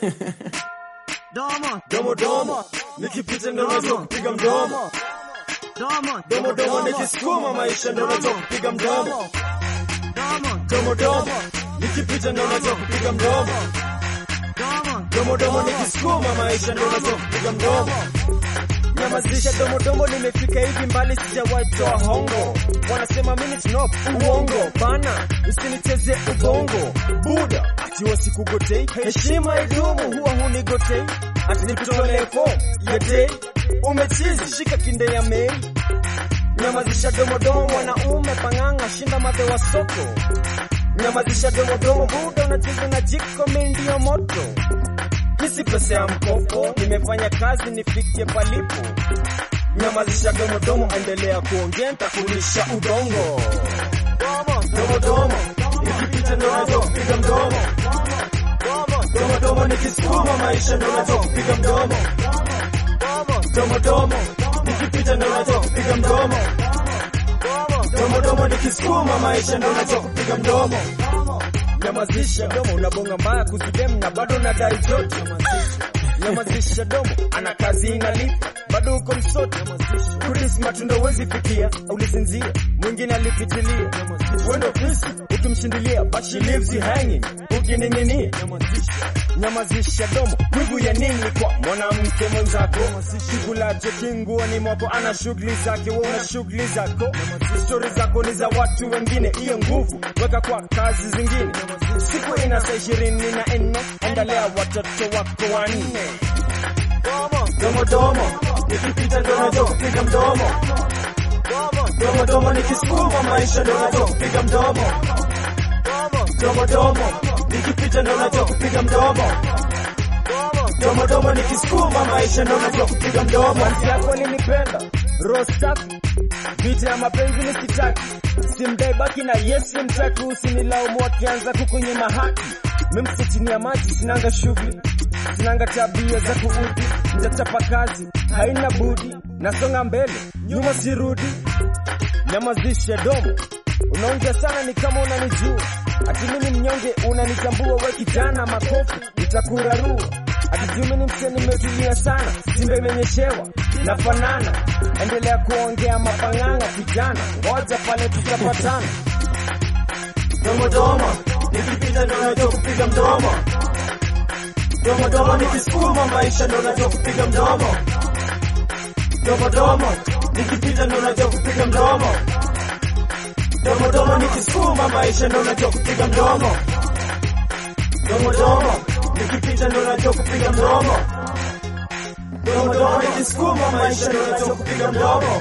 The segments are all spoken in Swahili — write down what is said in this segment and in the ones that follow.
Domo, domo domo, nikipita ndo najua kupiga mdomo. domo, Domo domo, nikisukuma maisha ndo najua kupiga mdomo. domo, Domo domo, nikipita ndo najua kupiga mdomo. domo, Domo domo, nikisukuma maisha ndo najua kupiga mdomo. Nyamazisha domo domo, nimefika hivi mbali, sijawahi toa hongo. Wanasema mimi snob, uongo bana, usinicheze ubongo. Buda ati wasikugotei, heshima idumu, huwa hunigotei. Ati nikutolee form ya day, umechizi shika kinde ya mei. Nyamazisha domo domo, mwanaume pang'anga, shinda madhe wa soko. Nyamazisha domo domo, buda unacheza na jiko, mimi ndio moto. Hisi pesa ya mkopo, nimefanya kazi nifikie palipo. Nyamazisha domo domo, endelea kuongea, nitakulisha udongo. Domo domo, nikipita ndo najua kupiga mdomo. Domo domo, nikisukuma maisha ndo najua kupiga mdomo. Domo domo, nikipita ndo najua kupiga mdomo. Domo domo, nikisukuma maisha ndo najua kupiga mdomo. Nyamazisha domo, unabonga mbaya kuzidem na bado unadai joto. Nyamazisha domo, ana kazi inalipa, bado uko msoto. Kuris matunda wezi fikia, ulisinzia, mwingine alipitilia. Wendo fisi, ukimshindilia, but she leaves you hanging, ukining'inia. Nyamazisha domo, wivu ya nini kwa mwanamke mwenzako? Kikulacho kinguoni mwako, ana shughuli zake, wewe una shughuli zako. Stori zako ni za watu wengine, hiyo nguvu weka kwa kazi zingine. Siku ina saa ishirini na nne, angalia watoto wako wanne. Domo domo, nikipita ndo najua kupiga mdomo. Domo domo, nikisukuma maisha ndo najua kupiga mdomo. Domo domo, nikipita ndo najua kupiga mdomo. Domo domo, nikisukuma maisha ndo najua kupiga mdomo. Manzi yako nilipenda, roho safi, vita ya mapenzi nisitaki, simdai baki na yes simtaki, usinilaumu akianza kukunyima haki. Mimsi chini ya maji, sinanga shughuli, sinanga tabia za kuudhi, nitachapa kazi, haina budi, nasonga mbele, nyuma sirudi. Nyamazishe domo, unaongea sana ni kama unanijua, ati mimi mnyonge unanitambua, we kijana makofi nitakurarua, ati juu mimi mse nimetulia sana, simba imenyeshewa nafanana, endelea kuongea mapang'anga kijana, ngoja pale tutapatana. Domo domo, nikipita ndo najua kupiga mdomo. Domo domo, nikisukuma maisha ndo najua kupiga mdomo. Domo domo, nikipita ndo najua kupiga mdomo. Domo domo, nikisukuma maisha ndo najua kupiga mdomo. Domo domo, nikipita ndo najua kupiga mdomo. Domo domo, nikisukuma maisha ndo najua kupiga mdomo.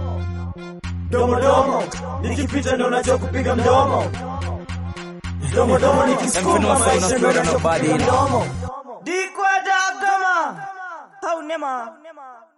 Domo domo, nikipita ndo najua kupiga mdomo. Domo domo, nikisukuma maisha ndo najua kupiga mdomo. Dikwa dagama, hau nema.